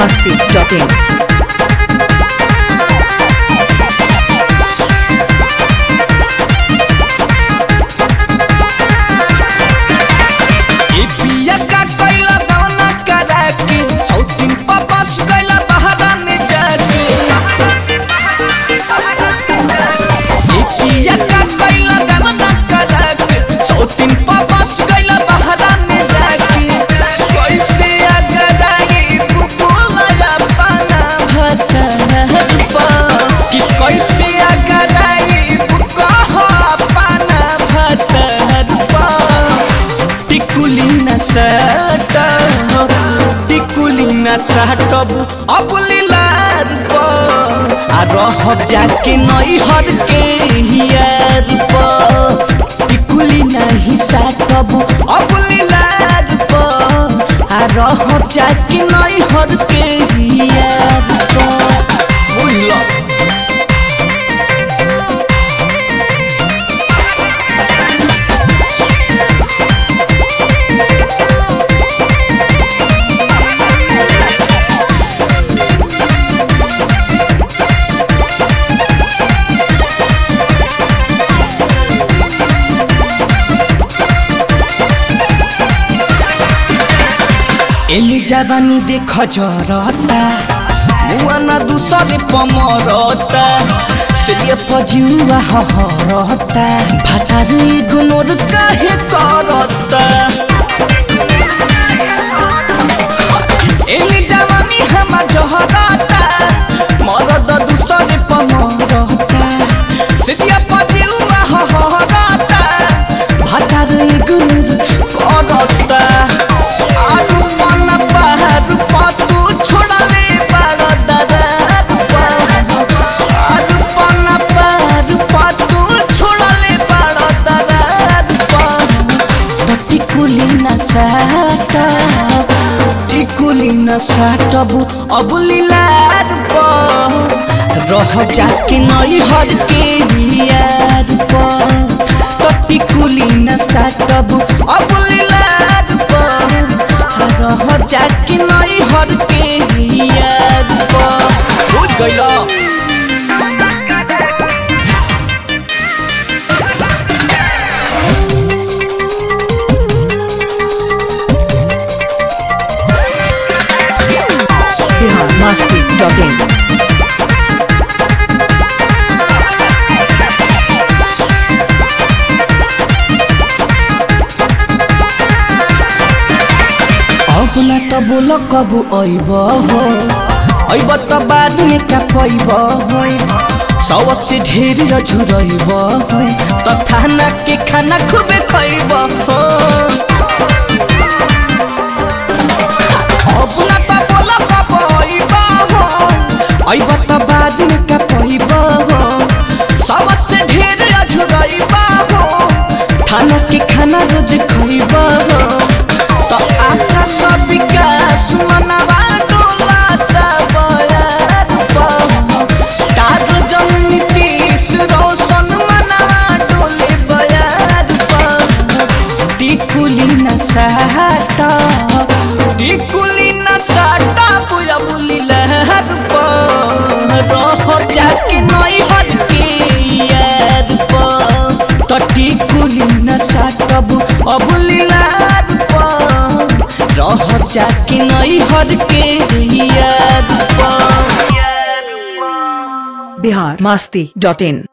biharmasti.in ए बिया का कैला दाना करा के सौ दिन पापास कैला बहरा में जाके ए बिया का कैला दाना करा के सौ दिन पापास कैला बहरा में जाके कैसे अगर आई बुबुला या पाना भता कि कैसे अगर आई बुकहा पाना भता टिकुली न सटब टिकुली न सटब अब लीलार पर आ रहब जाके नैहर के हियार पर टिकुली नहीं सटब अब लीलार पर आ रहब जाके नैहर के हियार पर बुझल एली जवानी देख जरता मुआ न दूसरे पमरता से पजुआ हहरता भातारी गुनोर काहे करता एली जवानी हमार जहरता मरद दूसरे पमरता से पजुआ हहरता भातारी गुनोर करता आलू पाना पहाड़ पातू छोड़ले बड़ा दरार आलू पाना पहाड़ पातू छोड़ले बड़ा दरार तो टिकुली न साटा टिकुली न साटब अब लीलार पर रह जाके नैहर के यार पर तो टिकुली न साटब अब लीलार पर रह जाके नैहर के यार पर बुझ गइला biharmasti.in अब ना त बोल कबू अइब हो अइब त बाद में का पैब हो सौ से ढेर झुरइब हो त खाना के खाना खूबे खइब हो अब ना त बोल कबू अइब हो अइब त बाद में का पैब हो सौ से ढेर झुरइब हो खाना के खाना रोज खइब हो तो आका सब विकास मनवा डोलाता बयार पर तारो जन नीतीश रोशन मनवा डोले बयार पर टिकुली न साटा टिकुली न साटा बुया बुली लहर पर रह जाके नैहर के यार पर तो टिकुली न साटब अब लीलार पर रह जाके नैहर के यार पर biharmasti.in